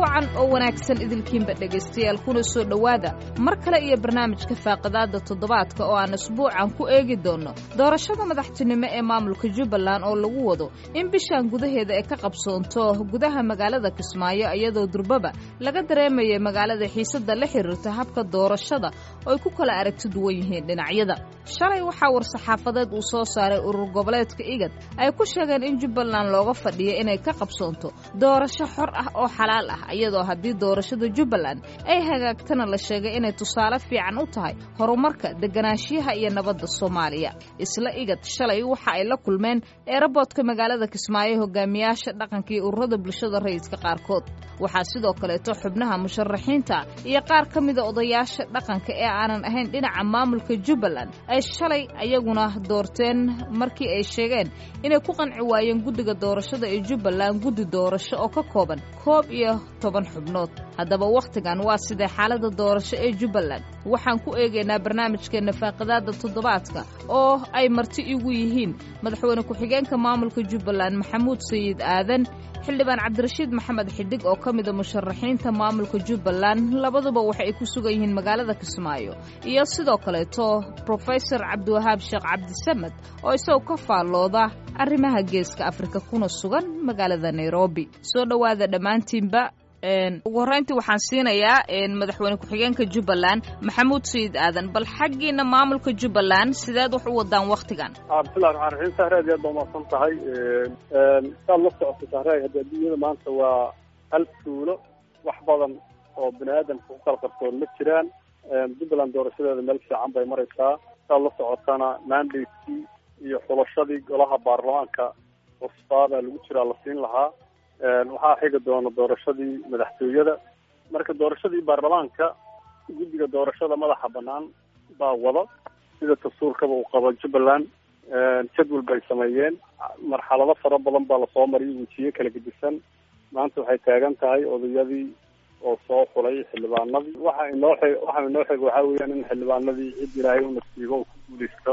wacan oo wanaagsan idinkiinba dhegaystayaal kuna soo dhowaada mar kale iyo barnaamijka faaqidaadda toddobaadka oo aan isbuucan ku eegi doonno doorashada madaxtinimo ee maamulka jubbaland oo lagu wado in bishan gudaheeda ay ka qabsoonto gudaha magaalada kismaayo iyadoo durbaba laga dareemaya magaalada xiisadda la xiriirta habka doorashada oo ay ku kala aragti duwan yihiin dhinacyada shalay waxaa war-saxaafadeed uu soo saaray urur goboleedka igad ay ku sheegeen in jubbaland looga fadhiyo inay ka qabsoonto doorasho xor ah oo xalaal ah iyadoo haddii doorashada jubbaland ay hagaagtana la sheegay inay tusaale fiican u tahay horumarka deganaanshiyaha iyo nabadda soomaaliya isla igad shalay waxa ay la kulmeen eeraboodka magaalada kismaayo hogaamiyaasha dhaqanka iyo ururada bulshada rayidka qaarkood waxaa sidoo kaleeto xubnaha musharaxiinta iyo qaar ka mida odayaasha dhaqanka ee aanan ahayn dhinaca maamulka jubbaland ay shalay ayaguna doorteen markii ay sheegeen inay ku qanci waayeen guddiga doorashada ee jubbaland guddi doorasho oo ka kooban koob iyo toban xubnood haddaba wakhtigan waa sidee xaaladda doorasho ee jubbaland waxaan ku eegaynaa barnaamijkeenna faaqidaadda toddobaadka oo ay marti igu yihiin madaxweyne ku-xigeenka maamulka jubbaland maxamuud sayid aadan xildhibaan cabdirashiid maxamed xidig oo ka mida musharaxiinta maamulka jubbaland labaduba waxa ay ku sugan yihiin magaalada kismaayo iyo sidoo kaleeto brofesor cabdiwahaab sheekh cabdisamed oo isagoo ka faallooda arrimaha geeska afrika kuna sugan magaalada nairobi soo dhowaada dhammaantiinba ugu horreyntii waxaan siinayaa madaxweyne ku-xigeenka jubbaland maxamuud sayid aadan bal xaggiina maamulka jubbaland sideed wax u wadaan wakhtigan bismillahi raxmaan raxiim sahre aad aad baa umahadsan tahay saad la socoto sahre hadda adduunyada maanta waa hal tuulo wax badan oo bini aadamka ku kala qarsoon ma jiraan jubbaland doorashadeeda meel fiican bay maraysaa saad la socotana mandatekii iyo xulashadii golaha baarlamaanka cusbaa baa lagu jiraa la siin lahaa waxaa xigi doona doorashadii madaxtooyada marka doorashadii baarlamaanka guddiga doorashada madaxa banaan baa wada sida dastuurkaba uu qabo jubbaland jadwal bay sameeyeen marxalado fara badan baa lasoo mariyay wejiyo kala gedisan maanta waxay taagan tahay odayadii oo soo xulay xildhibaanadii waxa inoo xig waxa inoo xig waxaa weeyaan in xildhibaanadii cid ilaahay u nasiibo uu ku guuleysto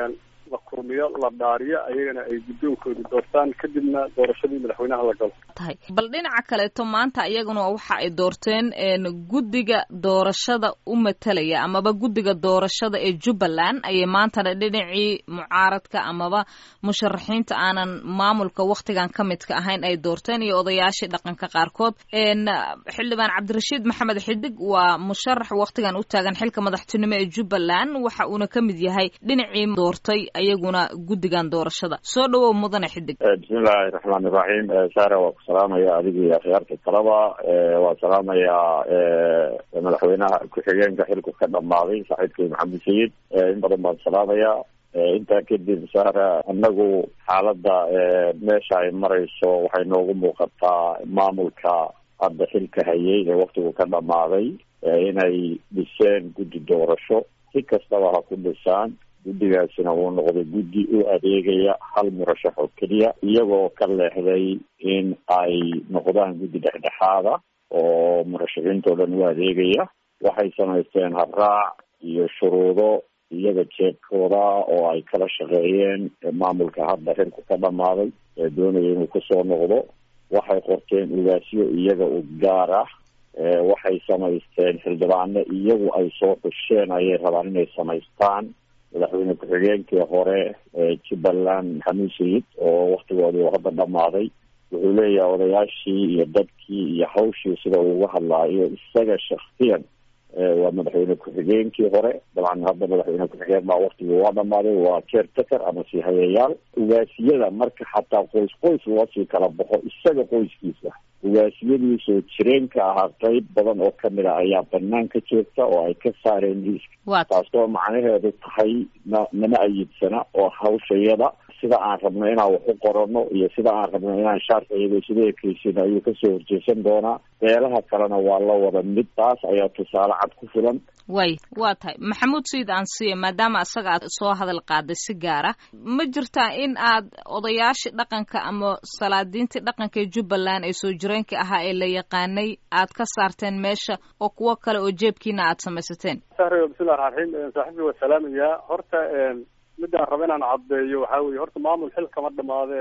la kulmiyo la dhaariyo ayagana ay guddoonkooda doortaan kadibna doorashadii madaxweynaha la galo tahay bal dhinaca kaleeto maanta iyaguna waxa ay doorteen guddiga doorashada u matalaya amaba guddiga doorashada ee jubbaland ayay maantana dhinacii mucaaradka amaba musharaxiinta aanan maamulka wakhtigan ka midka ahayn ay doorteen iyo odayaashii dhaqanka qaarkood xildhibaan cabdirashiid maxamed xidig waa musharax wakhtigan u taagan xilka madaxtinimo ee jubbaland waxa uuna ka mid yahay dhinacii doortay ayaguna guddigan doorashada soo dhawow mudane xidig bismillahi raxmaan iraxiim saara waa ku salaamaya adigii akhyaarta kalaba waa salaamayaa madaxweynaha ku-xigeenka xilku ka dhamaaday saaxiibkay maxamed sayid in badan baan salaamayaa intaa kadib saara annagu xaaladda meesha ay marayso waxay noogu muuqataa maamulka hadda xilka hayay ee waktigu ka dhamaaday inay dhiseen guddi doorasho si kastaba ha ku dhisaan guddigaasina uu noqday guddi u adeegaya hal murashax oo keliya iyagoo ka leexday in ay noqdaan guddi dhexdhexaada oo murashaxiintoo dhan u adeegaya waxay samaysteen habraac iyo shuruudo iyaga jeebkooda oo ay kala shaqeeyeen maamulka hadda xilku ka dhamaaday ee doonaya inuu kasoo noqdo waxay qorteen ugaasyo iyaga u gaar ah waxay samaysteen xildhibaano iyagu ay soo xusheen ayay rabaan inay samaystaan madaxweyne ku-xigeenkii hore ee jubbaland maxamuud sayid oo waktigoodii hadda dhamaaday wuxuu leeyahay odayaashii iyo dadkii iyo hawshii sida uu uga hadlaayo isaga shaksiyan waa madaxweyne ku-xigeenkii hore dabcan hadda madaxweyne ku-xigeen baa waktigii waa dhamaaday waa caretaker ama sii hayayaal ugaasiyada marka xataa qoys qoys loosii kala baxo isaga qoyskiisa ugaasiyadii soo jireenka ahaa qeyb badan oo kamid a ayaa banaanka joogta oo ay ka saareen liiska taasoo macnaheedu tahay na nama ayidsana oo hawshayada sida aan rabno inaan wax u qorano iyo sida aan rabno inaan shaarciyada isugu ekeysin ayuu kasoo horjeesan doonaa beelaha kalena waa la wada mid taas ayaa tusaale cad ku filan way waa tahay maxamuud sayid aansiya maadaama isaga aad soo hadal qaaday si gaar ah ma jirtaa in aad odayaashii dhaqanka ama salaadiintii dhaqanka ee jubbaland ee soo jireenka ahaa ee la yaqaanay aad ka saarteen meesha oo kuwo kale oo jeebkiina aad samaysateen sahre bismillahi raxmaan raxiim saaxiibkii waa salaamayaa horta midaan raba inaan caddeeyo waxaa weye horta maamul xil kama dhamaadee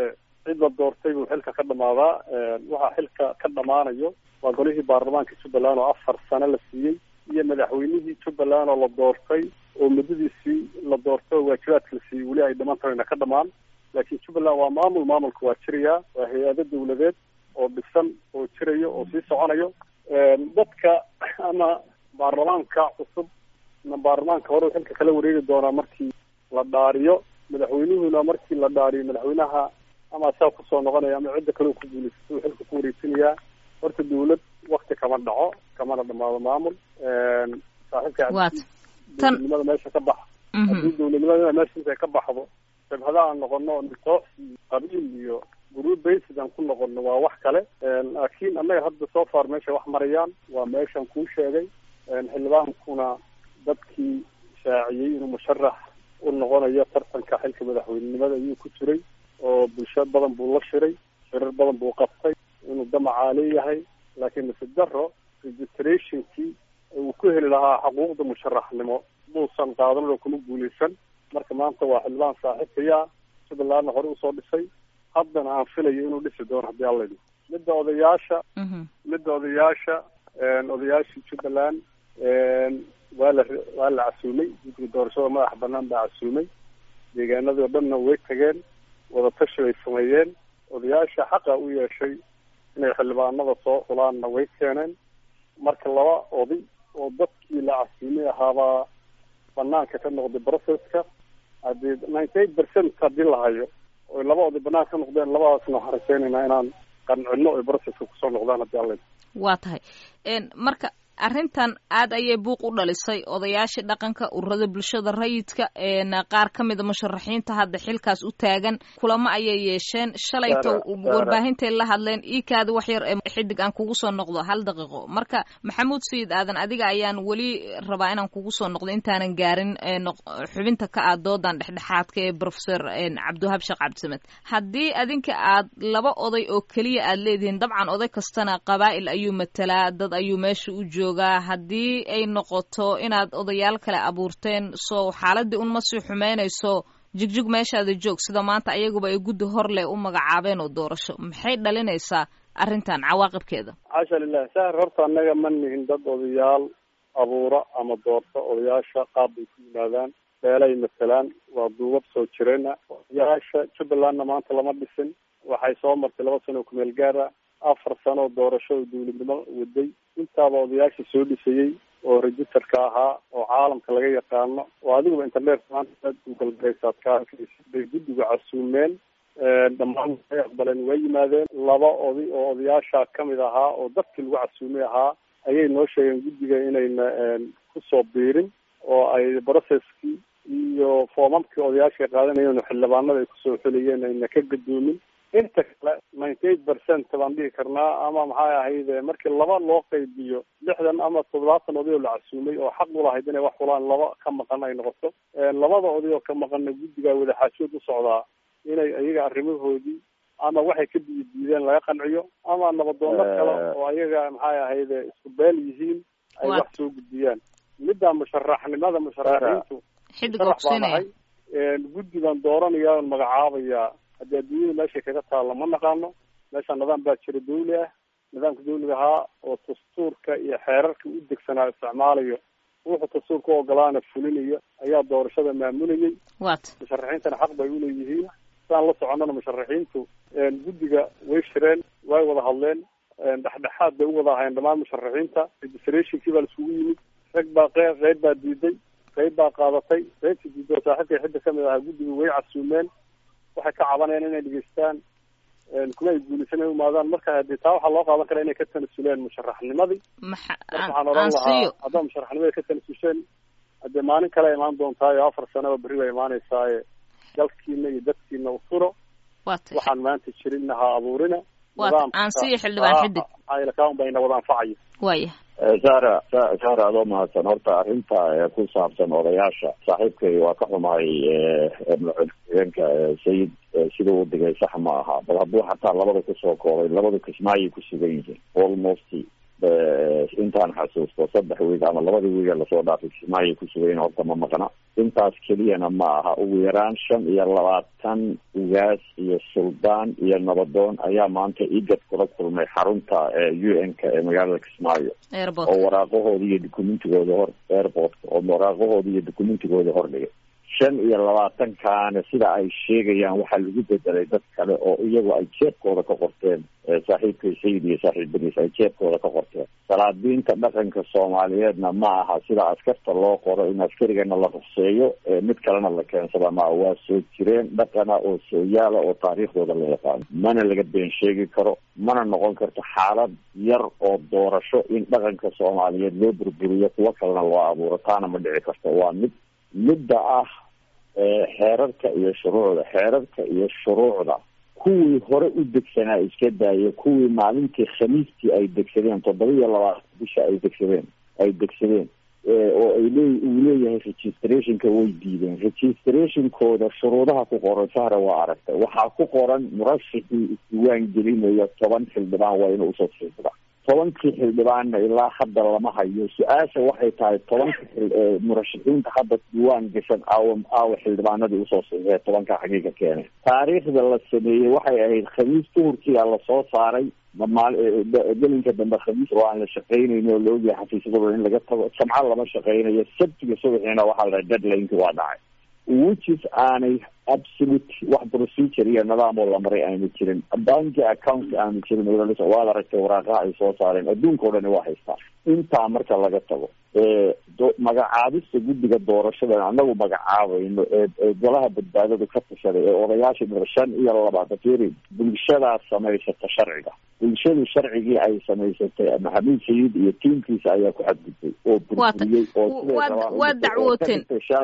cid la doortay buu xilka ka dhamaadaa waxaa xilka ka dhamaanayo waa golihii baarlamaanka jubbaland oo afar sano la siiyey iyo madaxweynihii jubbaland oo la doortay oo muddadiisii la doortay oo waajibaadka la siiyey weli ay dhiman tahayna ka dhamaan laakiin jubbaland waa maamul maamulka waa jirayaa waa hay-ado dawladeed oo dhisan oo jirayo oo sii soconayo dadka ama baarlamaanka cusub na baarlamaanka hore xilka kala wareegi doonaa markii la dhaariyo madaxweynuhuna markii la dhaariyo madaxweynaha ama asaa kusoo noqonaya ama cidda kale ku guulaysato xilka ku wareejinayaa horta dawlad wakti kama dhaco kamana dhamaado maamul saaxiibka dawladnimada meesha ka bax haddii dawladnimada meesha intay ka baxdo jabhada aan noqono koox iyo qabiil iyo group basid aan ku noqono waa wax kale laakiin annaga hadda soo far meesha wax marayaan waa meeshaan kuu sheegay xildhibaankuna dadkii shaaciyey inuu musharax u noqonayo tartanka xilka madaxweynenimada ayuu ku jiray oo bulsho badan buu la shiray shirar badan buu qabtay inuu damacaa leeyahay laakiin nasi daro registrationkii uu ku heli lahaa xuquuqda musharaxnimo muusan qaadan oo kuma guuleysan marka maanta waa xildhibaan saaxiibkaya jubbalandna hore usoo dhisay haddana aan filayo inuu dhisi doono haddii alla idhi midda odayaasha midda odayaasha odayaashii jubbaland waa la waa la casuumay guddiga doorashada madaxa banaan baa casuumay deegaanadii oo dhanna way tageen wadatashi bay sameeyeen odayaasha xaqa u yeeshay inay xildhibaanada soo xulaanna way keeneen marka laba oday oo dadkii la casuumay ahaabaa banaanka ka noqday processka haddii ninety eight percent haddii la hayo oy laba oday banaanka ka noqdeen labadaasna waxaan rajeynaynaa inaan qancino oy processka kusoo noqdaan haddii alla waa tahay marka arrintan aad ayay buuq u dhalisay odayaashii dhaqanka ururada bulshada rayidka qaar ka mida musharaxiinta hadda xilkaas u taagan kulamo ayay yeesheen shalayto warbaahintay la hadleen iikaada wax yar ee xidig aan kugu soo noqdo hal daqiiqo marka maxamuud sayid aadan adiga ayaan weli rabaa inaan kugu soo noqdo intaanan gaarin xubinta ka ah doodan dhexdhexaadka ee professor cabdiwahab sheekh cabdisamed haddii adinka aad laba oday oo keliya aad leedihiin dabcan oday kastana qabaa'il ayuu matalaa dad ayuu meesha u joogaa haddii ay noqoto inaad odayaal kale abuurteen soo xaaladii unma sii xumeynayso jigjig meeshaada joog sida maanta ayaguba ay guddi hor leh u magacaabeen oo doorasho maxay dhalinaysaa arrintan cawaaqibkeeda xaasha lilah sahar horta annaga ma nihin dad odayaal abuura ama doorta odayaasha qaab bay ku yimaadaan beelay matalaan waa duubab soo jireena odayaasha jubbalandna maanta lama dhisin waxay soo martay laba sano oo kumeel gaara afar sano oo doorasho oo dawladnimo waday intaaba odayaashii soo dhisayey oo registerka ahaa oo caalamka laga yaqaano oo adiguba internet maanta gugalgaraysaad ka arkaysa bay guddiga casuumeen dhammaan way aqbaleen way yimaadeen laba oday oo odayaasha kamid ahaa oo dadkii lagu casuumay ahaa ayay noo sheegeen guddiga inayna kusoo biirin oo ay processkii iyo foomamkii odayaasha qaadanayeen oo xildhibaanada ay kusoo xulayeen ayna ka gadoomin inta kale ninety eight percent baan dhihi karnaa ama maxay ahayd markii laba loo qaybiyo lixdan ama toddobaatan oday oo la casuumay oo xaq ulahayd inay wax xulaan laba ka maqan ay noqoto labada oday oo ka maqanna guddigaa wadaxaajood u socdaa inay iyaga arrimahoodii ama waxay ka diidi diideen laga qanciyo ama nabadoono kale oo ayaga maxay ahayd isku beel yihiin ay wax soo gudbiyaan midda musharaxnimada musharaxiintu musharax baan ahay guddi baan dooranaya on magacaabayaa haddii adduunyada meeshay kaga taalla ma naqaano meesha nidaam baa jira dawli ah nidaamka dawliga ahaa oo dastuurka iyo xeerarka u degsanaa isticmaalayo wuxuu dastuurka u ogolaana fulinayo ayaa doorashada maamulayay wat musharaxiintana xaq bay uleeyihiin saan la soconnana musharaxiintu guddiga way shireen way wada hadleen dhexdhexaad bay u wada ahayen dhammaan musharaxiinta registrationkii baa laisugu yimid rag baa qeyb qeyb baa diiday qeyb baa qaadatay qeybtii diiday oo saaxiibkay xidda kamid ahaa guddiga way casuumeen waxay ka cabanayaan inay dhegeystaan kuma ay guulaysan ay umaadaan marka hadii taa waxaa loo qaadan karaa inay ka tanasuleen musharaxnimadii maxa waxaan oran lahaa haddaa musharaxnimada ka tanasusheen hadee maalin kale imaan doontaayoo afar sanaba berri baa imaanaysaaye dalkiina iyo dadkiina u furo wat waxaan maanta jirinna ha abuurina wat aan siiyo xildhibaan xidig kaan bayna wada anfacayo waya sara sara adoo mahadsan horta arrinta ku saabsan odayaasha saaxiibkay waa ka xumahay madaxweyne sayid siduu u dhigay sax ma aha bal hadduu xataa labada kusoo koobay labada kismaayay ku sugan yihiin almost intaan xasuusto saddex wiig ama labada wiiga lasoo dhaafay kismaayay ku sugan yihin horta ma maqna intaas keliyana ma aha ugu yaraan shan iyo labaatan ugaas iyo suldaan iyo nabadoon ayaa maanta igad kula kulmay xarunta u n-ka ee magaalada kismaayo oo waraaqahooda iyo dukumentigooda hor airportka oo waraaqahooda iyo dukumentigooda hordhigay shan iyo labaatankaana sida ay sheegayaan waxaa lagu bedelay dad kale oo iyagu ay jeebkooda ka qorteen saaxiibkay sayid iyo saaxiibadiis ay jeebkooda ka qorteen salaadiinta dhaqanka soomaaliyeedna ma aha sida askarta loo qoro in askarigana la ruqseeyo mid kalena la keensada ma waa soo jireen dhaqana oo sooyaala oo taariikhdooda la yaqaano mana laga been sheegi karo mana noqon karto xaalad yar oo doorasho in dhaqanka soomaaliyeed loo burburiyo kuwo kalena loo abuuro taana ma dhici karto waa mid midda ah xeerarka iyo shuruucda xeerarka iyo shuruucda kuwii hore u degsanaa iska daaya kuwii maalintii khamiistii ay degsadeen toddoba iyo labaatan bisha ay degsadeen ay degsadeen oo ay lee uu leeyahay registrationka way diideen registrationkooda shuruudaha ku qoran sahra waa aragtay waxaa ku qoran murashixii isdiwaan gelinayo toban xildhibaan waa inuu usoo xiisda tobankii xildhibaanna ilaa hadda lama hayo su-aasha waxay tahay tobanka murashaxiinta hadda diiwaan gashan aawa aawa xildhibaanadii usoo saxiixee tobanka xagiiga keenay taariikhda la sameeyey waxay ahayd khamiis duhurkiia lasoo saaray maal gelinka dambe khamiis oo aan la shaqaynayni oo la ogyahay xafiisyadooda in laga tago jamco lama shaqaynayo sabtiga subaxiina waxaa la dhahay deadlineki waa dhacay whichis aanay absolute wax procedure iyo nidaam oo la maray aanu jirin banki account aanu jirin waad aragtay waraaqaha ay soo saareen adduunka o dhani waa haystaa intaa marka laga tago magacaabista guddiga doorashada anagu magacaabayno ee golaha badbaadadu ka tashaday ee odayaasha dhir shan iyo labaatan firi bulshadaas samaysata sharciga bulshadu sharcigii ay samaysatay maxamuud sayid iyo tiimkiisa ayaa ku xadgudbay oo burburiyey oo waa dacwooteen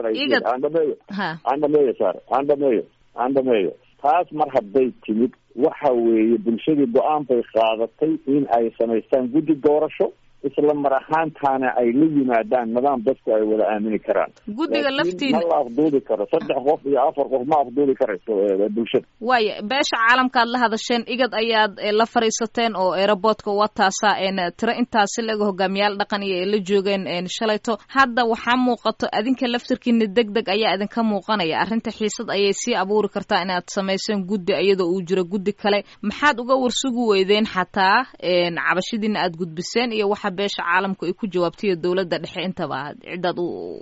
aan dhameeyo aan dhameeyo sar aan dhameeyo aan dhameeyo taas mar hadday timid waxa weeye bulshadii go-aan bay qaadatay in ay samaystaan guddi doorasho isla mar ahaantaana ay la yimaadaan nidaam dadku ay wada aamini karaan guddiga laftiina ma la afduudi karo saddex qof iyo afar qof ma afduudi karayso bulshada waaya beesha caalamkaad la hadasheen igad ayaad la fariisateen oo aeroboortka wataasa tiro intaasi laga hogaamiyaal dhaqan iyo ay la joogeen shalayto hadda waxaa muuqato adinka laftirkiina deg deg ayaa idinka muuqanaya arrinta xiisad ayay sii abuuri kartaa inaad samayseen guddi iyadoo uu jiro guddi kale maxaad uga warsugi weydeen xataa cabashidiina aad gudbiseen iyo waxa beesha caalamku ay ku jawaabtaiyo dawladda dhexe intaba ciddaad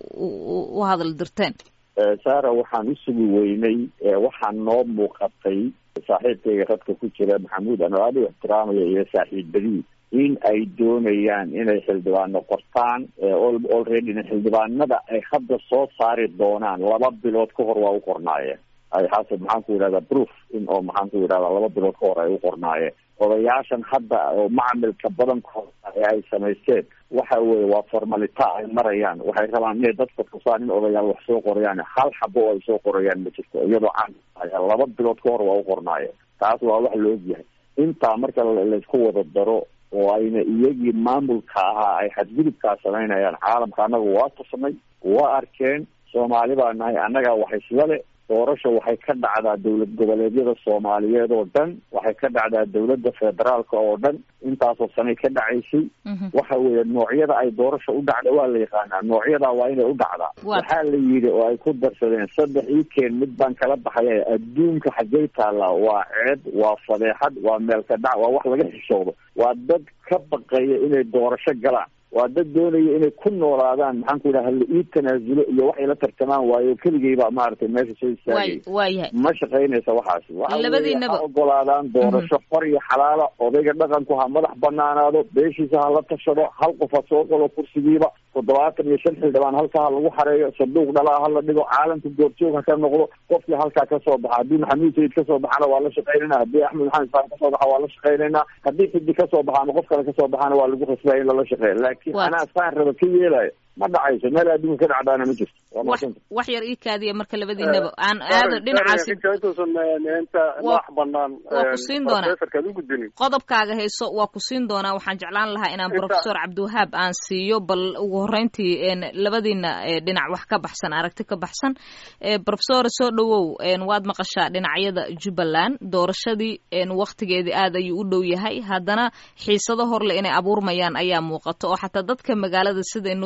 u hadal dirteen sara waxaan usugi weynay waxaa noo muuqatay saaxiibkayga radka ku jira maxamuud ano aad u ixtiraamaya iyo saaxiibadii in ay doonayaan inay xildhibaano qortaan alreadyna xildhibaanada ay hadda soo saari doonaan laba bilood ka hor waa u qornaayeen ay hase maxaan ku yidhahdaa proof in oo maxaan ku yidhahdaa laba bilood ka hor ay u qornaayeen odayaashan hadda oo macamilka badankooda ee ay samaysteen waxa weye waa formalita ay marayaan waxay rabaan inay dadka tusaan in odayaal wax soo qorayaan hal xabo oo ay soo qorayaan ma jirto iyadoo caan laba bilood ka hor waa u qornaayeen taas waa wax la ogyahay intaa marka laysku wada daro oo ayna iyagii maamulka ahaa ay xadgudubkaa samaynayaan caalamka annaga waa tusnay waa arkeen soomaali baa nahay annagaa wax islale doorasha waxay ka dhacdaa dowlad goboleedyada soomaaliyeed oo dhan waxay ka dhacdaa dowladda federaalka oo dhan intaasoo sanay ka dhacaysay waxa weeye noocyada ay doorasha u dhacda waa la yaqaanaa noocyadaa waa inay u dhacdaa waxaa la yidhi oo ay ku darsadeen saddex ii keen mid baan kala baxaya adduunka xaggay taallaa waa ceeb waa fadeexad waa meelka dhac waa wax laga xishoodo waa dad ka baqaya inay doorasho galaan waa dad doonaya inay ku noolaadaan maxaan ku yidhaha hala ii tanaasulo iyo waxay la tartamaan waayo keligeyba maaragtay meesha soo istaagay waayahay ma shaqaynaysa waxaasi waxa labadiinaba ha ogolaadaan doorasho xor iyo xalaala odayga dhaqanku ha madax banaanaado beeshiisa ha la tashado hal qof ha soo galo kursigiiba toddobaatan iyo shan xildhibaan halkaa ha lagu xareeyo sanduuq dhalaa ha la dhigo caalamka goobjoog ha ka noqdo qofkii halkaa kasoo baxa haddii maxamuud sayid kasoo baxana waa la shaqaynayna haddii axmed maxamed isaan kasoo baxa waa la shaqaynaynaa haddii xidi kasoo baxa ama qof kale kasoo baxana waa lagu khasbaya in lala shaqeeya laakiin anaa saan raba ka yeelayo ma dhacayso meel adduunka ka dhacdaana ma jirto wax yar ii kaadiya marka labadiinaba aan aado dhinacaasi wax banaan waa ku siin doonaa profesorkaad u gudbinin qodobkaaga hayso waa ku siin doonaa waxaan jeclaan lahaa inaan professor cabdiwahaab aan siiyo bal ugu horreyntii labadiina dhinac wax ka baxsan aragti ka baxsan professor soo dhawow waad maqashaa dhinacyada jubbaland doorashadii waktigeedii aad ayuu u dhow yahay haddana xiisado horle inay abuurmayaan ayaa muuqato oo xataa dadka magaalada siday noo sheegay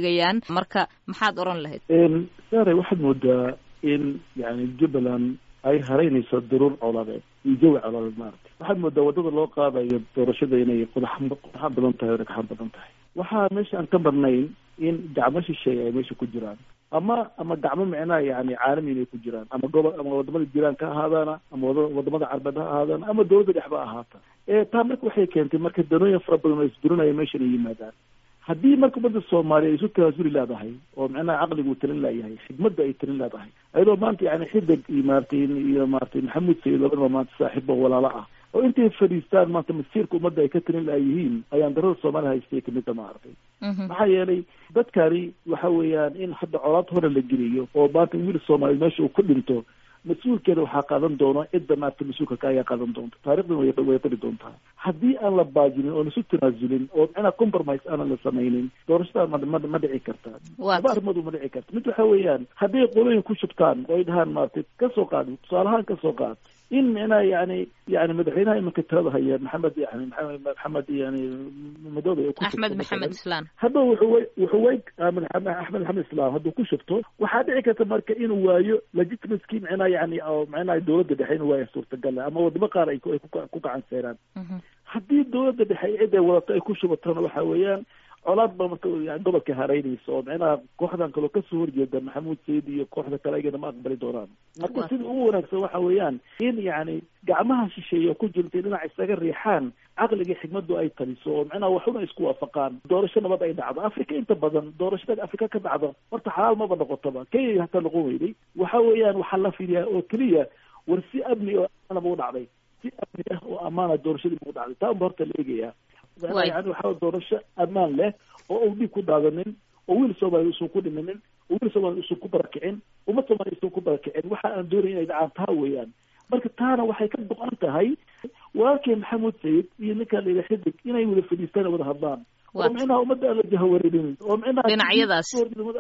sheegayaan marka maxaad oran lahayd sare waxaad moodaa in yani jubbaland ay haraynayso daruur coladeed iyo jawi coladeed maaragtay waxaad moodaa waddada loo qaadayo doorashada inay qodax qodaxa badan tahay o dhagxaan badan tahay waxaa meesha aan ka marnayn in gacmo shisheeye ay meesha ku jiraan ama ama gacmo micnaha yani caalami inay ku jiraan ama gobo ama wadamada jiraanka ha ahaadaana ama wada wadamada carbeed ha ahaadaana ama dawladda dhexba ahaata taa marka waxay keentay marka danooyin fara badan oo isdurinaya meeshan ay yimaadaan haddii marka ummadda soomaaliya ay isu tanaasuli leedahay oo micnaha caqligu talin leeyahay xigmadda ay talin leedahay ayadoo maanta yani xidig iyo maaratay iyo maaratay maxamuud sayid labadaba maanta saaxiibo walaalo ah oo intay fadhiistaan maanta masiirka ummadda ay ka talin layihiin ayaan darada soomaaliya haystay kamida maaragtay maxaa yeelay dadkani waxa weeyaan in hadda colaad hore la geliyo oo maanta wiil soomaaliya meesha uu ku dhinto mas-uulkeeda waxaa qaadan doono cidda maarata mas-uulka ka ayaa qaadan doonta taarikhdan way way qari doontaa haddii aan la baajinin oon isu tanaasulin oo micnaa compromise aanan la samaynin doorashada ma ma ma dhici karta laba arrimood ma dhici karta mid waxa weeyaan hadday qolooyin ku shubtaan oo ay dhahaan maaragtay kasoo qaad tusaalahaan kasoo qaad in micnaha yani yani madaxweynaha imanka talada haya maxamed yani maxamed maxamed yani madoobe axmed maxamed islaan hadda wuxuu way wuxuu way axmed maxamed islaan hadduu ku shubto waxaa dhici karta marka inuu waayo legitimacy micnaha yani oo micnaha dawladda dhexe inuu waayo suurtagala ama wadamo qaar ay ku ku gacan seeraan haddii dawladda dhexe cid ay wadato ay ku shubatona waxa weeyaan colaad ba marka yani gobolka haraynaysa oo micnaha kooxdan kaloo kasoo horjeeda maxamuud sayid iyo kooxda kale ayagana ma aqbali doonaan marka sida ugu wanaagsan waxa weeyaan in yani gacmaha shisheeye ku jirta dhinac isaga riixaan caqliga xigmadu ay taliso oo micnaha waxuna isku waafaqaan doorasho nabad ay dhacdo africa inta badan doorashada africa ka dhacdo horta xalaal maba noqotaba kenya hataa noqon weyday waxa weeyaan waxaa la fiiriyaa oo keliya war si amni oo amaana u dhacday si amni ah oo amaana doorashadii u dhacday taa unba horta la eegaya yani waxaa doorasho ammaan leh oo u dhiig ku daadanin oo wiil soomaaliya usan ku dhimanin oo wiil soomaaliya usan ku barakicin ummad soomaaliya usan ku barakicin waxa aan doonaya inay dhacaan taa weeyaan marka taana waxay ka go-an tahay walaalkay maxamuud sayid iyo ninkaa la yidhaha xidig inay wada fadhiistaan wada hadlaan oo micnaha ummadda aan la jahawareerinin oo micnaha dhinacyadaas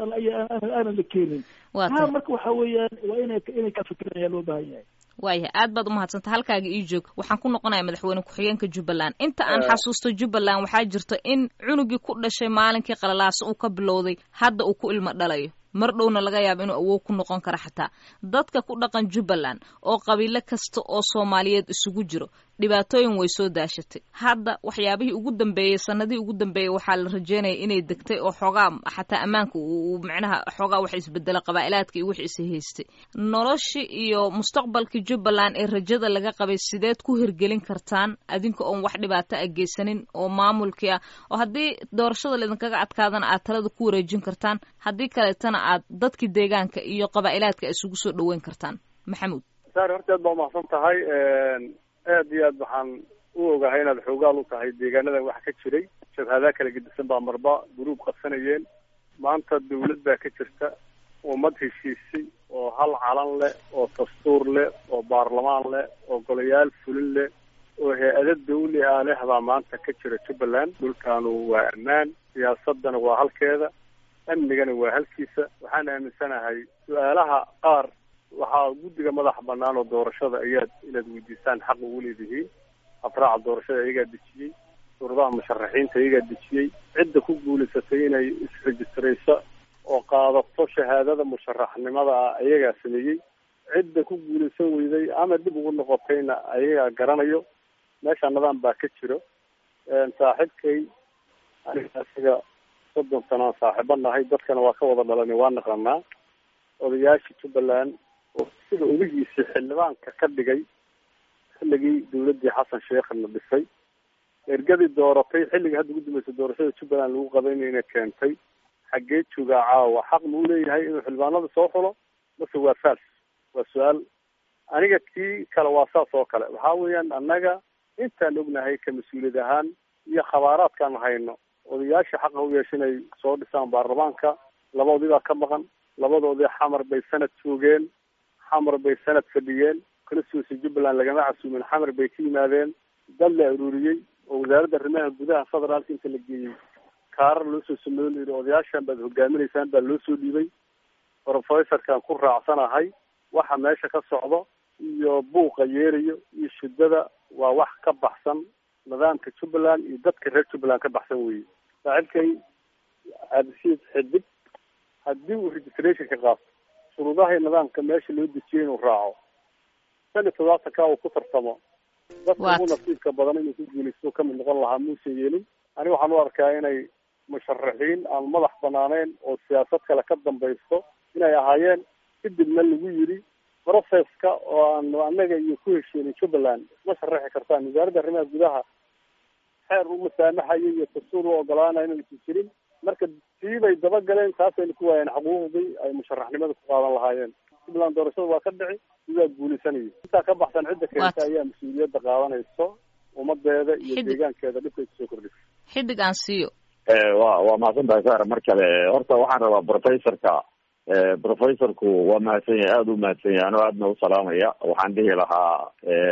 aanan la keenin taa marka waxa weeyaan waa inay inay ka fikiraan ayaa loo baahan yahay waayahay aad baad umahadsanta halkaaga ii joog waxaan ku noqonaya madaxweyne ku-xigeenka jubbaland inta aan xasuusto jubbaland waxaa jirta in cunugii ku dhashay maalinkii qalalaasa uu ka bilowday hadda uu ku ilmo dhalayo mar dhowna laga yaabo inuu awoog ku noqon karo xataa dadka ku dhaqan jubbaland oo qabiilo kasta oo soomaaliyeed isugu jiro dhibaatooyin way soo daashatay hadda waxyaabihii ugu dambeeyey sanadihii ugu dambeeyey waxaa la rajeynaya inay degtay oo xoogaa xataa ammaanka uu micnaha xoogaa wax isbedela qabaa'ilaadka iyo wix is haystay noloshii iyo mustaqbalkii jubbaland ee rajada laga qabay sideed ku hirgelin kartaan adinka oon wax dhibaato a geysanin oo maamulkii ah oo haddii doorashada laidinkaga adkaadana aad talada ku wareejin kartaan haddii kaleetana aad dadkii deegaanka iyo qabaa'ilaadka isugu soo dhaweyn kartaan maxamuud saar horteed baa umahadsan tahay aad iyo aad waxaan u ogahay inaad xoogaal u tahay deegaanadan wax ka jiray jabhadaa kala gedisan baa marba guruub qabsanayeen maanta dawlad baa ka jirta ummad heshiisay oo hal calan leh oo dastuur leh oo baarlamaan leh oo golayaal fulin leh oo hay-ado dawli ah leh baa maanta ka jira jubbaland dhulkaanu waa ammaan siyaasadana waa halkeeda amnigana waa halkiisa waxaan aaminsanahay su-aalaha qaar waxaa guddiga madaxa banaan oo doorashada ayaad inaad weydiisaan xaq ugu leedihiin afraaca doorashada iyagaa dejiyey suuradaha musharaxiinta iyagaa dejiyey cidda ku guulaysatay inay isrejistrayso oo qaadato shahaadada musharaxnimada ah ayagaa sameeyey cidda ku guulaysan weyday ama dib ugu noqotayna ayagaa garanayo meesha nidaam baa ka jiro saaxiibkay aniga asiga soddon sanaan saaxiibo nahay dadkana waa ka wada dhalanay waa naqanaa odayaashii jubbaland oo sida odagiisii xildhibaanka ka dhigay xilligii dawladdii xasan sheekhna dhisay ergadii dooratay xilligii hadda ugu dambeysay doorashada jubbaland lagu qabaynayna keentay xaggee joogaa caawa xaq muu leeyahay inuu xildhibaanada soo xulo mase waa fals waa su-aal aniga kii kale waa saas oo kale waxaa weeyaan annaga intaan ognahay ka mas-uuliyad ahaan iyo khabaaraadkaan hayno odayaasha xaqa u yeesha inay soo dhisaan baarlamaanka labadoodii baa ka maqan labadoodii xamar bay sanad joogeen xamar bay sanad fadhiyeen kalasuusi jubbaland lagama casuumin xamar bay ka yimaadeen dad la ururiyey oo wasaaradda arrimaha gudaha federaalka inta la geeyey kaarar loo soo sameeyo la yidhi odayaashan baad hogaaminaysaan baa loo soo dhiibay professorkan ku raacsanahay waxa meesha ka socdo iyo buuqa yeerayo iyo shidada waa wax ka baxsan nidaamka jubbaland iyo dadka reer jubbaland ka baxsan weeye saaxiibkay cabdishiid xidig haddii uu registration ka qaato shuruudaha nidaamka meesha loo dejiyay inuu raaco shan iyo todobaatanka uu ku tartamo dadka ugu nasiibka badan inuu ku guulaysto kamid noqon lahaa muusan yeelin aniga waxaan u arkaa inay musharaxiin aan madax banaaneyn oo siyaasad kale ka dambaysto inay ahaayeen kadibna lagu yidhi processka oo aan anaga iyo ku hesheenin jubbaland isma sharaxi kartaan wasaaradda arrimaha gudaha xeer u masaamaxayo iyo dastuur u ogolaanayo inaysan jirin marka tii bay dabagaleen taasayna ku waayeen xaquuqdii ay musharaxnimada ku qaadan lahaayeen jubbaland doorashada waa ka dhici sidaa guulaysanaya intaa ka baxsan cidda keenta ayaa mas-uuliyadda qaadanayso ummadeeda iyo deegaankeeda dhibkay kusoo kordhisa xidig aan siiyo wa waa mahadsan tahay sar mar kale horta waxaan rabaa professorka professorku waa mahadsan yahay aada u mahadsan yahay anoo aadna u salaamaya waxaan dhihi lahaa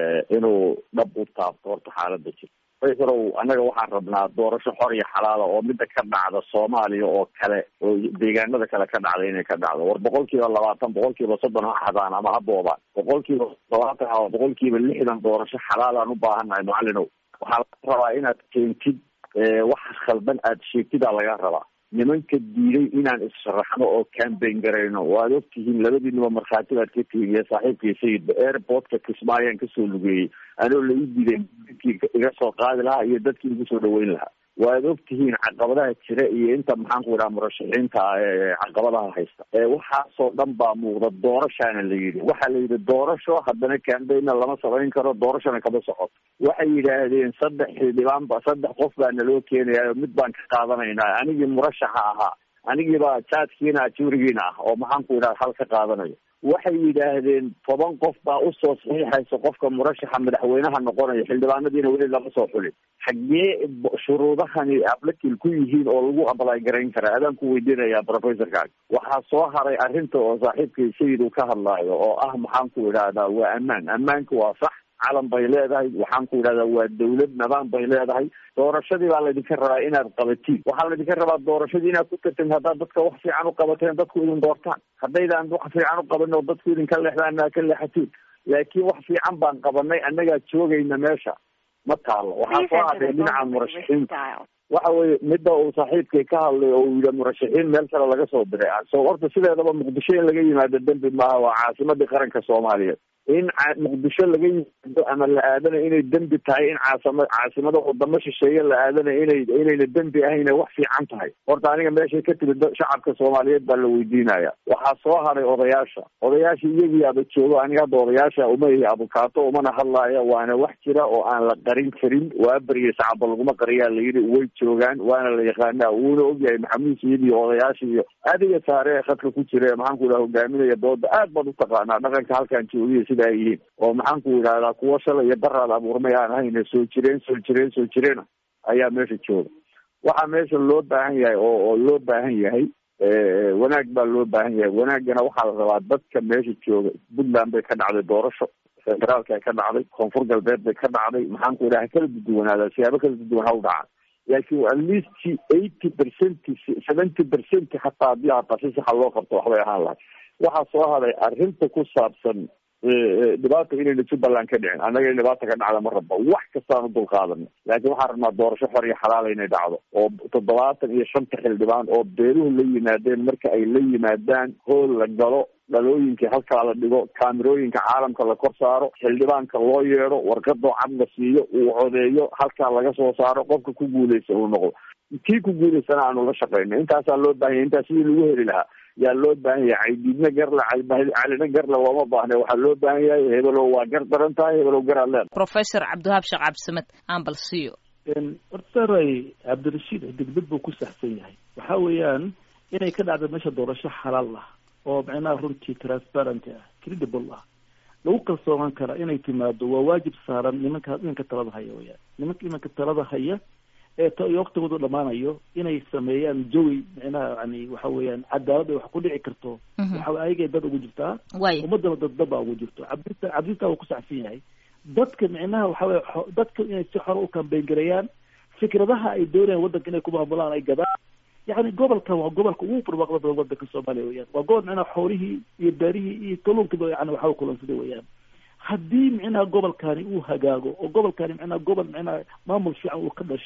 inuu dhab u taabto horta xaalada jirta professorow annaga waxaan rabnaa doorasho xor iyo xalaala oo mida ka dhacda soomaaliya oo kale oo deegaanada kale ka dhacda inay ka dhacdo war boqol kiiba labaatan boqol kiiba soddon ha xadaan ama ha boobaan boqol kiiba labaatan ama boqol kiiba lixdan doorasho xalaalaan u baahannahay macalinow waxaa laga rabaa inaad keentid wax khaldan aada sheegtidaa laga rabaa nimanka diiday inaan issharaxno oo cambain garayno waad ogtihiin labadiinuba markhaati baad ka tihiin iyo saaxiibkii sayidba airportka kismaayaan kasoo lugeeyey anoo la ii diiday dadkii iga soo qaadi lahaa iyo dadkii igu soo dhaweyn lahaa waad ogtihiin caqabadaha jira iyo inta maxaan ku idhaha murashaxiinta caqabadaha haysta waxaasoo dhan baa muuqda doorashaana la yidhi waxaa la yidhi doorasho haddana cambainna lama samayn karo doorashona kama socoto waxay yidhaahdeen saddex xildhibaan ba saddex qof baa naloo keenaya mid baan ka qaadanaynaa anigii murashaxa ahaa anigiiba jaadkiina ajurigiina ah oo maxaan ku idhaha hal ka qaadanayo waxay yidhaahdeen toban qof baa usoo saxiixaysa qofka murashaxa madaxweynaha noqonaya xildhibaanadiina weli lama soo xulin xaggee shuruudahani ablakil ku yihiin oo lagu ablay garayn karaa adaan ku weydiinayaa professorkaag waxaa soo haray arrinta oo saaxiibkay sayid uu ka hadlaayo oo ah maxaan ku idhahdaa waa ammaan ammaanka waa sax calan bay leedahay waxaan ku idhahdaa waa dawlad nidaam bay leedahay doorashadii baa laydinka rabaa inaad qabatiin waxaa laydinka rabaa doorashadii inaad ku tartin haddaad dadka wax fiican u qabateen dadku idin doortaan haddaydaan wax fiican u qabanin oo dadku idinka leexdaan aa ka leexatiin laakiin wax fiican baan qabanay annagaa joogayna meesha ma taalo waxaa soo hadhay dhinaca murashaxiinta waxa weye midda uu saaxiibkay ka hadlay oo uu yidhi murashaxiin meel kale laga soo diray so horta sideedaba muqdisho in laga yimaado dembi maaha waa caasimadii qaranka soomaaliyeed in muqdisho laga yimaado ama la aadana inay dembi tahay in caasama caasimada wadamo shisheeye la aadana inay inayna dembi ahayn wax fiican tahay horta aniga meeshay ka timid shacabka soomaaliyeed baa la weydiinaya waxaa soo haray odayaasha odayaasha iyagiiaba joogo aniga hadda odayaasha uma ihi abukaato umana hadlaaya waana wax jira oo aan la qarin karin waa beriya shacabba laguma qariyaa layidhi way joogaan waana la yaqaanaa wuuna ogyahay maxamuud sayid iyo odayaasha iyo adiga saare ee khadka ku jira ee maxaan ku idhaha hogaaminaya dooda aad baad utaqaanaa dhaqanka halkaan joogiya sida ay yihiin oo maxaan ku idhahdaa kuwo shalay iyo baraad abuurmay aan ahayn soo jireen soo jireen soo jireena ayaa meesha jooga waxaa meesha loo baahan yahay oo oo loo baahan yahay wanaag baa loo baahan yahay wanaagana waxaa la rabaa dadka meesha jooga puntland bay ka dhacday doorasho federaalka ka dhacday koonfur galbeed bay ka dhacday maxaan ku idhaha kala duduwanaadaa siyaabo kala duduwan ha u dhacaan laakiin at least eighty percent seventy percent hataa haddii hata si saxa loo qabto waxbay ahaan lahay waxaa soo haday arrinta ku saabsan dhibaata inayna jubbaland ka dhicin annaga in dhibaata ka dhacda ma rabba wax kastaan u dulqaadana laakiin waxaan rabnaa doorasho xor iyo xalaala inay dhacdo oo toddobaatan iyo shanta xildhibaan oo beeluhu la yimaadeen marka ay la yimaadaan hool la galo dhalooyinkii halkaa la dhigo kaamirooyinka caalamka la kor saaro xildhibaanka loo yeedho warqadoo cad la siiyo uu codeeyo halkaa laga soo saaro qofka ku guuleysta uu noqdo kii ku guuleystana aanu la shaqeyno intaasaa loo baahanya intaas sidii lagu heli lahaa yaa loo baahan yahay caydiidna garle calina garle looma baahne waxaa loo baahan yahay hebelow waa gar daran tahay hebelow garaad leeda professor cabdiwahaab sheekh cabdisamed aan bal siiyo hortaray cabdirashiid degdeg buu ku saxsan yahay waxa weeyaan inay ka dhacdo meesha doorasho xalaal ah oo macnaha runtii transparent ah credible ah lagu kalsoonaan kara inay timaado waa waajib saaran nimanka nimanka talada haya weyaan nimanka nimanka talada haya ee t waktigoodu dhamaanayo inay sameeyaan jawi micnaha yani waxa weeyaan cadaalad ay wax ku dhici karto waxa ayagay dad ugu jirtaa ummadana dad dad baa ugu jirto cabdita cabdita uu ku saxsan yahay dadka micnaha waxa weye dadka inay si xora u kambeyn gareeyaan fikradaha ay doonayaan waddanka inay ku maamulaan ay gadaan yani gobolkan waa gobolka ugu barwaaqda badan waddanka soomaaliya weyaan waa gobol micnaha xoolihii iyo beerihii iyo kalluunkiiba yani waxa kulansaday weyaan haddii micnaha gobolkani uu hagaago oo gobolkani micnaha gobol micnaha maamul fiican uu ka dhasho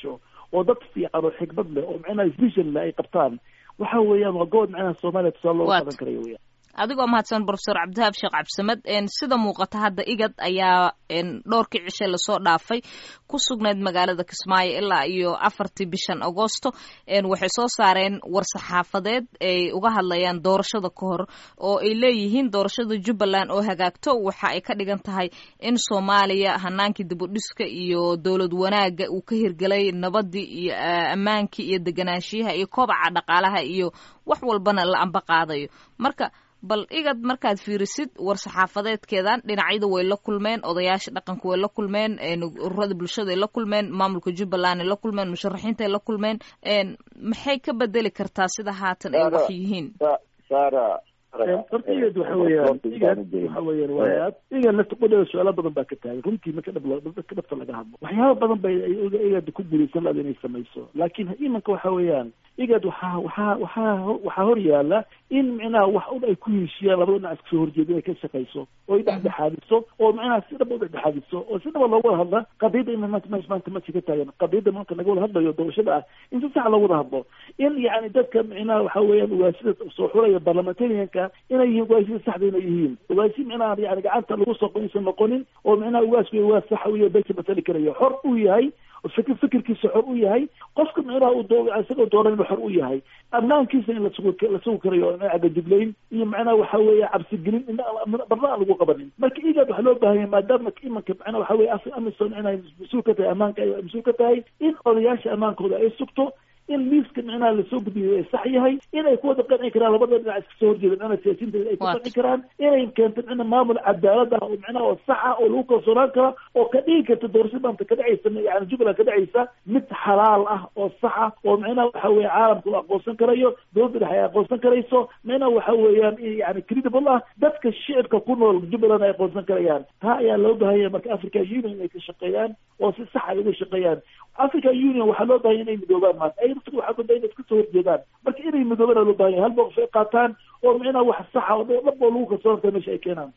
oo dad fiican oo xikmad leh oo macnaha vision leh ay qabtaan waxa weeyaan waa gobol macnaha soomaaliya tusaale looga qadan karayo weyaan adigoo mahadsan profesor cabdihaab sheekh cabdisamed sida muuqata hadda igad ayaa dhowrkii cishe lasoo dhaafay ku sugnayd magaalada kismaayo ilaa iyo afartii bishan agosto waxay soo saareen war-saxaafadeed ay uga hadlayaan doorashada ka hor oo ay leeyihiin doorashada jubbaland oo hagaagto waxa ay ka dhigan tahay in soomaaliya hanaankii dibudhiska iyo dowlad wanaaga uu ka hirgelay nabadii iyo ammaankii iyo deganaanshiyaha iyo kobaca dhaqaalaha iyo wax walbana la amba qaadayo marka bal igad markaad fiirisid war-saxaafadeedkeedan dhinacyada way la kulmeen odayaasha dhaqanka way la kulmeen ururada bulshada ay la kulmeen maamulka jubbaland ay la kulmeen musharaxiinta ay la kulmeen maxay ka bedeli kartaa sida haatan ay wax yihiin horta igad waxa weeyaan igad waxa weeyaan waa igad lafta qudheeda su-aalo badan baa ka taagay runtii marka dhab dadka dhabta laga hadlo waxyaaba badan bay igad ku guulaysan laada inay samayso laakiin imanka waxa weeyaan igad waxaa waxaa waxaa waxaa hor yaala in micnaha wax un ay ku heshiiyaan labada dhinac iska soo horjeeda inay ka shaqayso oo ay dhexdhexaadiso oo micnaha si dhaba u dhexdhexaadiso oo si dhaba looga wada hadla qadiyadda in maanta meesha maanta meesha ka taagan qadiyadda maanta laga wada hadlayo doorashada ah in si sax loo wada hadlo in yacni dadka micnaha waxa weeyaan ugaasida soo xulaya parliamentarianka inay yihiin ugaasida saxda inay yihiin ugaasi micnaha yani gacanta lagu soo aysan noqonin oo micnaha ugaasku ugaas saxa u yahay beesha matali karayo xor uu yahay fikir fikirkiisa xor u yahay qofka micnaha uu doo isagoo dooran inuu xor u yahay ammaankiisa in lasugu la sugi karayo cagajuglayn iyo macnaha waxa weeye cabsigelin barna aan lagu qabanin marka igad waxaa loo baahanya maadaama imanka macnaha waxa weye af amison inay mas-uul ka tahay ammaanka ay mas-uul ka tahay in odayaasha ammaankooda ay sugto in liiska micnaha lasoo gudbiyo ay sax yahay inay ku wada qanci karaan labada dhinac iska soo horjeeda micnaha siyaasiyiinta ay ku qanci karaan inay keento micna maamul cadaalad ah oo micnaha oo sax ah oo lagu kalsoonaan karo oo ka dhigi karta doorashada maanta ka dhacaysa yani jubbaland ka dhacaysa mid xalaal ah oo sax ah oo micnaha waxa weeye caalamka u aqoonsan karayo dowladda dhexe ay aqoonsan karayso micnaha waxa weeyaan yani credible ah dadka shicibka ku nool jubbaland ay aqoonsan karayaan taa ayaa loo baahanya marka africa union inay ka shaqeeyaan oo si sax ay uga shaqeeyaan africa union waxaa loo bahanya inay midoobaan maanta ay waxaa goda inay iska soo horjeedaan marka inay midoobana loo bahanya hal mowqif ay qaataan oo micnaha wax saxa oo dhab oo lagu kalsoonta meesha ay keenaan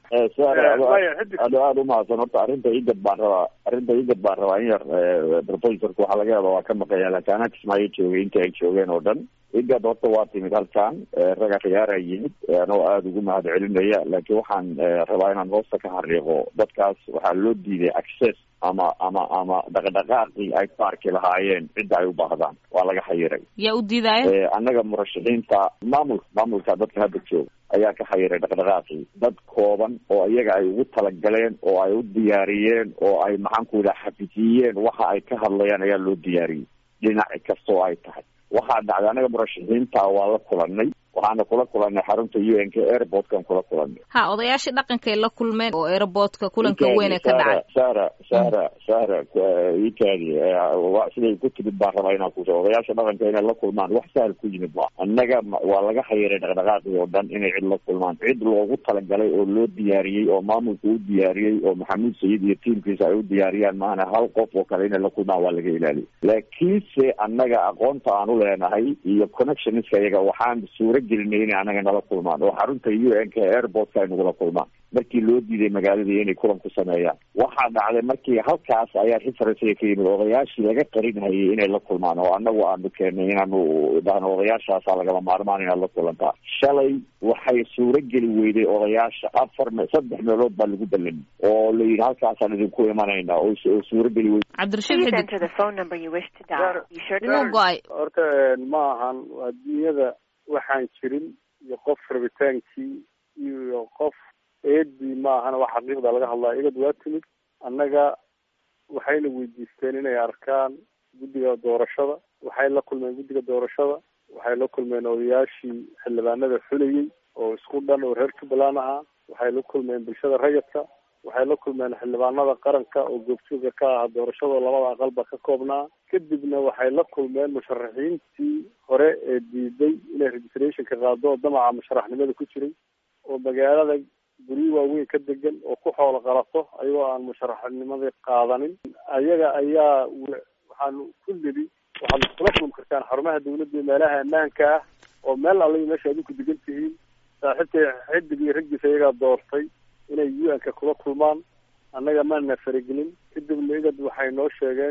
aad aada umahadsan horta arrinta igad baan rabaa arrinta igad baan rabaa in yar professorka waxaa laga yaaba waa ka maqaya laakiin anaa kismaayo joogay inta ay joogeen oo dhan igad horta waa timid halkan raga khiyaara yimid anoo aada ugu mahad celinaya laakiin waxaan rabaa inaan hoosta ka xariiqo dadkaas waxaa loo diiday access ama ama ama dhaqdhaqaaqii ay ku arki lahaayeen cidda ay u baahdaan waa laga xayiray yaa u diidaayo annaga murashaxiinta maamulka maamulka dadka hadda jooga ayaa ka xayiray dhaqdhaqaaqii dad kooban oo iyaga ay ugu talagaleen oo ay u diyaariyeen oo ay maxaan ku yidhaha xafijiyeen waxa ay ka hadlayaan ayaa loo diyaariyey dhinaci kasta oo ay tahay waxaa dhacday annaga murashaxiinta waa la kulanay waxaana kula kulanay xarunta u n k airportkan kula kulanay ha odayaashii dhaqankay la kulmeen oo airportka kulanka weyn ee ka dhacay sara sara sara ikaadi siday ku timid baan rabaa inaan kuso odayaasha dhaqanka inay la kulmaan wax sahal ku yimid ma annaga waa laga xayiray dhaqdhaqaaqii oo dhan inay cid la kulmaan cid loogu talagalay oo loo diyaariyey oo maamulka u diyaariyey oo maxamuud sayid iyo tiimkiisa ay u diyaariyaan maana hal qof oo kale inay la kulmaan waa laga ilaaliyay laakiinse annaga aqoonta aan u leenahay iyo connectionska iyaga waxaan suura gelinay inay anaga nala kulmaan oo xarunta u n k airportka ay nagula kulmaan markii loo diiday magaaladii inay kulan ku sameeyaan waxaa dhacday markii halkaas ayaa referencega ka yimid odayaashii laga qarinhayay inay la kulmaan oo anagu aanu keenay inaanu dhahno odayaashaasaa lagama maarmaan inaad la kulantaa shalay waxay suuro geli weyday odayaasha afar me saddex meelood baa lagu ballamay oo la yidhi halkaasaan idinku imanayna oo suuro geli weyday cabdirashiid xidig go-ay horta ma ahan adduunyada waxaan jirin iyo qof rabitaankii iyo qof eedii ma ahana wax xaqiiqda laga hadlaya igad waa timid annaga waxayna weydiisteen inay arkaan guddiga doorashada waxay la kulmeen guddiga doorashada waxay la kulmeen odayaashii xildhibaanada xulayey oo isku dhan oo reer jubbaland ahaa waxay la kulmeen bulshada rayidka waxay la kulmeen xildhibaanada qaranka oo goobjooga ka aha doorashada labada aqalba ka koobnaa kadibna waxay la kulmeen musharaxiintii hore ee diiday inay registrationka qaado oo damaca musharaxnimada ku jiray oo magaalada guryo waaweyn ka degan oo ku xoolo qalato ayagoo aan musharaxnimadii qaadanin ayaga ayaa waxaan ku nidi waxaad iskula kulmi kartaan xarumaha dawladda iyo meelaha ammaanka ah oo meel alla meesha adinku degan tihiin saaxiibtay xidig iyo raggiisa iyagaa doortay inay u n-ka kula kulmaan annaga maana faragelin kadibna igad waxay noo sheegeen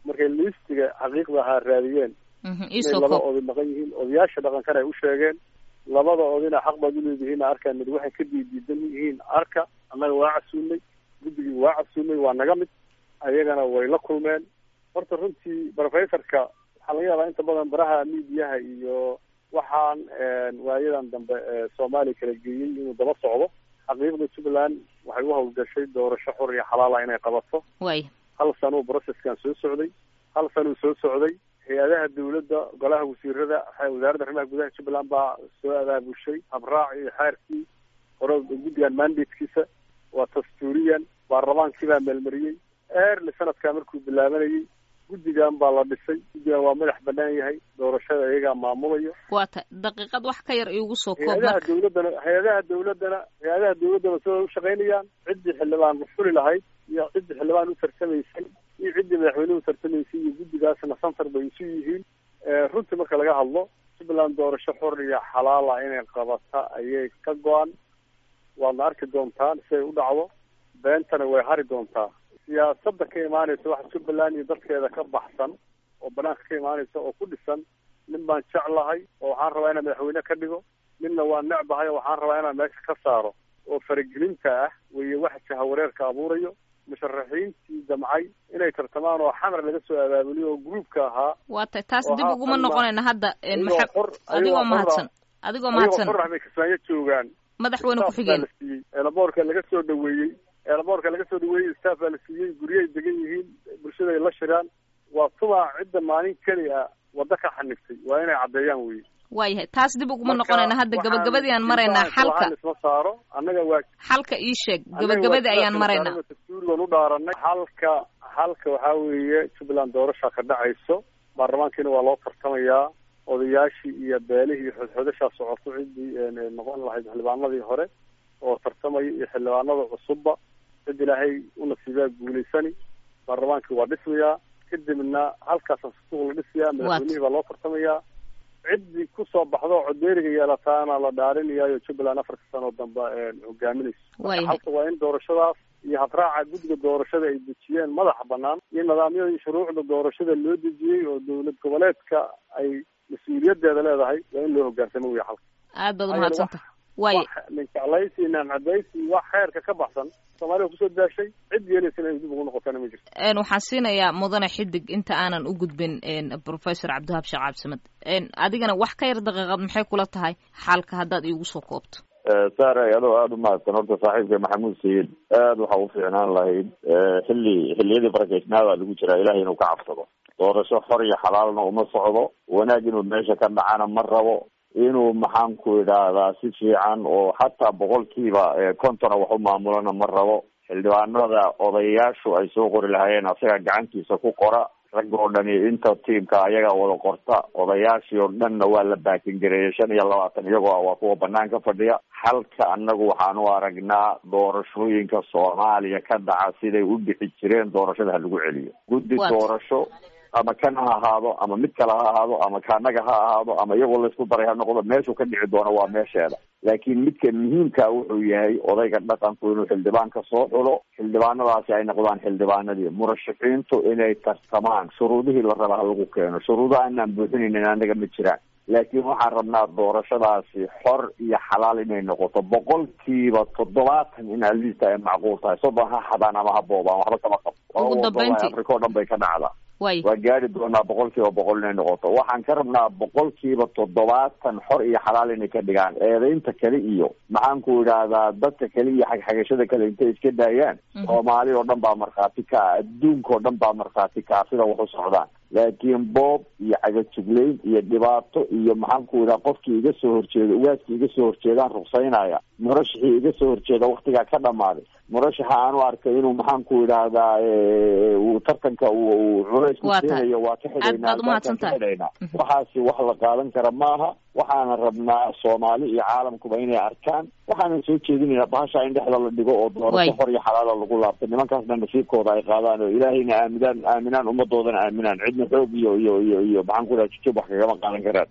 markay liistiga xaqiiqda ahaa raadiyeen inay laba oday maqan yihiin odayaasha dhaqankana ay u sheegeen labada odina xaq baad uleedihiin arkaa mid waxay ka diidiidan yihiin arka annaga waa casuumnay guddigii waa casuumay waa naga mid ayagana way la kulmeen horta runtii professorka waxaa laga yaabaa inta badan baraha miidiyaha iyo waxaan waayadan dambe soomaaliya kala geeyey inuu daba socdo xaqiiqda jubbaland waxay u hawlgashay doorasho xor iyo xalaala inay qabato way hal sanuu processkan soo socday hal sanuu soo socday hay-adaha dawladda golaha wasiirada wasaaradda arrimaha gudaha jubbaland baa soo abaabushay habraac iyo xeerkii hore guddigan mandatekiisa waa dastuuriyan baarlamaankii baa meelmariyey early sanadkaa markuu bilaabanayay guddigan baa la dhisay guddigan waa madax banaan yahay doorashada iyagaa maamulayo waa ta daqiiqad wax ka yar iigu soo koob hay-adaha marka dawladdana hay-adaha dawladdana hay-adaha dawladdana sida u shaqaynayaan ciddii xildhibaan fuli lahayd iyo ciddii xildhibaan u tarsamaysay iyo ciddii madaxweynuhu tartamaysay iyo guddigaasna santar bay isu yihiin runtii marka laga hadlo jubbaland doorasho xor iyo xalaala inay qabata ayay ka go-an waadna arki doontaan si ay u dhacdo beentana way hari doontaa siyaasadda ka imaanaysa waxa jubbaland iyo dadkeeda ka baxsan oo banaanka ka imaanaysa oo ku dhisan nin baan jeclahay oo waxaan rabaa inaan madaxweyne ka dhigo ninna waa necbahay oo waxaan rabaa inaan meesha ka saaro oo faragelinta ah weeye waxa jahawareerka abuurayo musharaxiintii damcay inay tartamaan oo xamar laga soo abaabuliyo oo gruubka ahaa waa ta taas oo dib uguma haatan noqonayna hadda ayagoo maxa xor- adigoo ayagoo mahadsan adigoo ayagoo mahadsan xor ah bay kismaayo joogaan madaxweyne staff baa ku-xigeen la siiyey eelaboorka laga soo dhaweeyey eelaboorka laga soo dhaweeyey staff baa la siiyey guryahay degan yihiin bulshada ay la shiraan waa tubaa cidda maalin keli a waddo ka xaniftay waa inay caddeeyaan wey waayahay taas dib uguma Marka, noqonayna hadda waxaan gabagabadii aan maraynaa jilbaha xalka waxaan isma saaro annaga waa xalka ii sheeg annaga gabagabadii waa ayaan sidaas maraynaa wasaarada dastuuri baan u dhaaranay halka halka waxaa weeye jubbaland doorasha ka dhacayso baarlamaankiina waa loo tartamayaa odayaashii iyo beelihii iyo xodxodashaa socoto ciddii een, een, noqon lahayd xildhibaanadii hore oo tartamaya iyo xildhibaanada cusubba cid ilaahay u nasiibaa guulaysani baarlamaankii waa dhismayaa kadibna halkaasa suuq la dhisayaa madaxweynihii baa loo tartamayaa ciddii kusoo baxdo oo codeeriga yeelataana la dhaarinayaayo jubbaland afarka sano dambe een, hogaaminayso waayahay halka waa in doorashadaas iyo habraaca guddiga doorashada ay dejiyeen madaxa banaan iyo nidaamyada iyo shuruucda doorashada loo dejiyey oo dowlad goboleedka ay mas-uuliyadeeda leedahay waa in loo hogaansamo wey halka aad baad Ayada umahadsanta waaye wax ninkaclaysi naamcadaysi wax xeerka ka baxsan soomaaliya kusoo daashay cid yeelaysana ay dib ugu noqotana ma jirto een waxaan siinayaa mudane xidig inta aanan u gudbin een professor cabdiwahab sheekh cabdisamad een adigana wax ka yar daqiiqad maxay kula tahay xalka haddaad iigu soo koobto saaray adoo aada u mahadsan horta saaxiibka maxamuud sayid aada waxa u fiicnaan lahayd xilli xilliyadii barakeysnaada lagu jiraa ilahay inuu ka cabsado doorasho xor iyo xalaalna uma socdo wanaag inuu meesha ka dhacana ma rabo inuu maxaan ku idhaahdaa si fiican oo xataa boqolkiiba kontona wax u maamulana ma rabo xildhibaanada odayaashu ay soo qori lahaayeen asaga gacantiisa ku qora rag oo dhani inta tiimka ayagaa wada qorta odayaashii oo dhanna waa la baakin gareeyay shan iyo labaatan iyagoo ah waa kuwa banaanka fadhiya halka annagu waxaan u aragnaa doorashooyinka soomaaliya ka dhaca siday u dhixi jireen doorashada ha lagu celiyo guddi Waad. doorasho ama kan ha ahaado ama mid kale ha ahaado ama kaanaga ha ahaado ama iyagoo laysku daray ha noqdo meeshuu ka dhici doono waa meesheeda laakiin midka muhiimka wuxuu yahay odayga dhaqanku inuu xildhibaanka soo xulo xildhibaanadaasi ay noqdaan xildhibaanadii murashaxiintu inay tartamaan shuruudihii la raba ha lagu keeno shuruudaha aanaan buuxinaynin anaga ma jiraan laakiin waxaan rabnaa doorashadaasi xor iyo xalaal inay noqoto boqolkiiba toddobaatan in aliista ay macquul tahay soddon ha xadaan ama ha boobaan waxba kama qabo Ugu dambeyntii. africa oo dhan bay ka dhacdaa waaye waa gaari doonaa boqolkiiba boqol inay noqoto waxaan ka rabnaa boqolkiiba toddobaatan xor iyo xalaal inay ka dhigaan eedaynta kale iyo maxaan ku idhaahdaa dadka kale iyo xagxagashada kale intay iska daayaan Mhm. soomaali oo dhan baa markhaati ka ah adduunka oo dhan baa markhaati ka ah sida wax u socdaan laakiin boob iyo cagajuglayn iyo dhibaato iyo maxaan ku idhaha qofkii iga soo horjeeda ugaaskii iga soo horjeedaan ruqsaynaya murashaxii iga soo horjeeda waktigaa ka dhamaaday murashaxa aan u arkay inuu maxaan ku idhaahdaa eh, uu tartanka uu uu culays ku Waa tahay. siinayo waa ka Aad xidhaynaa baad u mahadsan tahay. albaabkaan ka xidhaynaa Mhm. waxaasi wax la qaadan kara maaha waxaana rabnaa soomaali iyo caalamkuba inay arkaan waxaanan soo jeedinaynaa bahasha in dhexda la dhigo oo Waay. doorasho xor iyo xalaala lagu laabto nimankaasna nasiibkooda ay qaadaan oo ilaahayna aaminaan aaminaan ummadoodana aaminaan cidna xoog iyo iyo iyo iyo maxaan ku idhaha jujub wax kagama qaadan karaan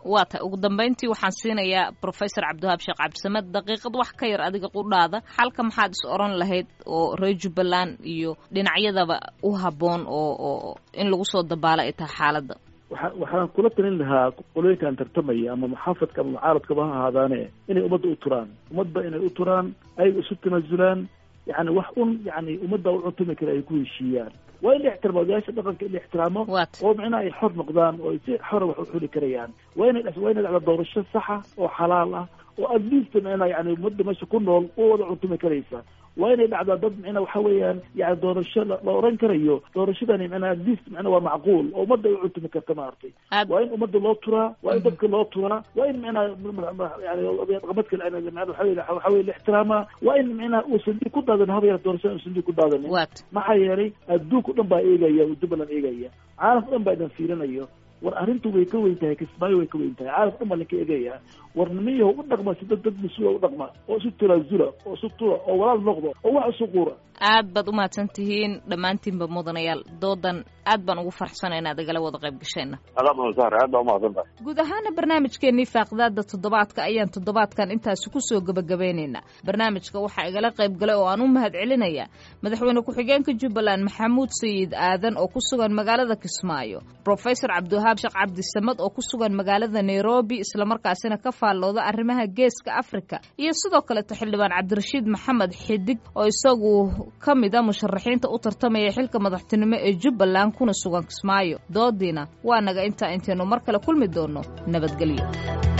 waa tahay ugu dambayntii waxaan siinayaa professor cabdiwahaab sheekh cabdisamed daqiiqad wax ka yar adiga qudhaada xalka maxaad is oran lahayd oo reer jubbaland iyo dhinacyadaba u habboon oo oo in lagu soo dabaalo ay tahay xaaladda waxa waxaan kula talin lahaa qolooyinkan tartamaya ama muxaafadka ama mucaaradkaba ha ahaadaane inay ummadda u turaan ummadba inay u turaan ayaga isu tanaasulaan yani wax un yani ummadda u cuntumi kara ay ku heshiiyaan waa in la ixtiraamo odayaasha dhaqanka in la ixtiraamo oo micnaha ay xor noqdaan oo ay si xora wax u xuli karayaan waa inay waa inay dhacda doorasho saxa oo xalaal ah oo at least micnaha yani ummadda meesha ku nool u wada cuntumi karaysa waa inay dhacdaa dad micnaa waxa weeyaan yani doorasho la oran karayo doorashadani micnaa at least micnaa waa macquul oo ummadda ay u cuntumi karta maaragtay waa in ummadda loo turaa waa in dadka loo turaa waa in micnaa yani dhaqamadka waxa weye la ixtiraamaa waa in micnaa uusan dhiig ku daadan haba yar doorashada uusan dhiig ku daadanin maxaa yeelay adduunka o dhan baa eegaya jubbaland eegaya caalamka o dhan baa idan fiirinayo war arrintu way ka weyn tahay kismaayo way ka weyn tahay caalamka dhan baa linka eegaya war nimiyaho u dhaqma si dad dad mas-uula u dhaqma oo isu tanaasula oo isu tura oo walaal noqdo oo wax isu quura aad baad umahadsan tihiin dhammaantiinba mudanayaal doodan aad baan ugu farxsana inaad igala wada qayb gasheenna aad baa umahadsan tahay guud ahaana barnaamijkeennii faaqidaada toddobaadka ayaan toddobaadkan intaasi kusoo gebagabeynaynaa barnaamijka waxaa igala qayb galay oo aan u mahad celinayaa madaxweyne ku-xigeenka jubbaland maxamuud sayid aadan oo ku sugan magaalada kismaayo professor cabdiwahaab sheekh cabdisamad oo ku sugan magaalada nairobi islamarkaasina ka faallooda arrimaha geeska africa iyo sidoo kaleeto xildhibaan cabdirashiid maxamed xidig oo isagu ka mid a musharaxiinta u tartamaya xilka madaxtinimo ee jubbaland kuna sugan kismaayo doodiina waa naga intaa intaynu mar kale kulmi doono nabadgelyo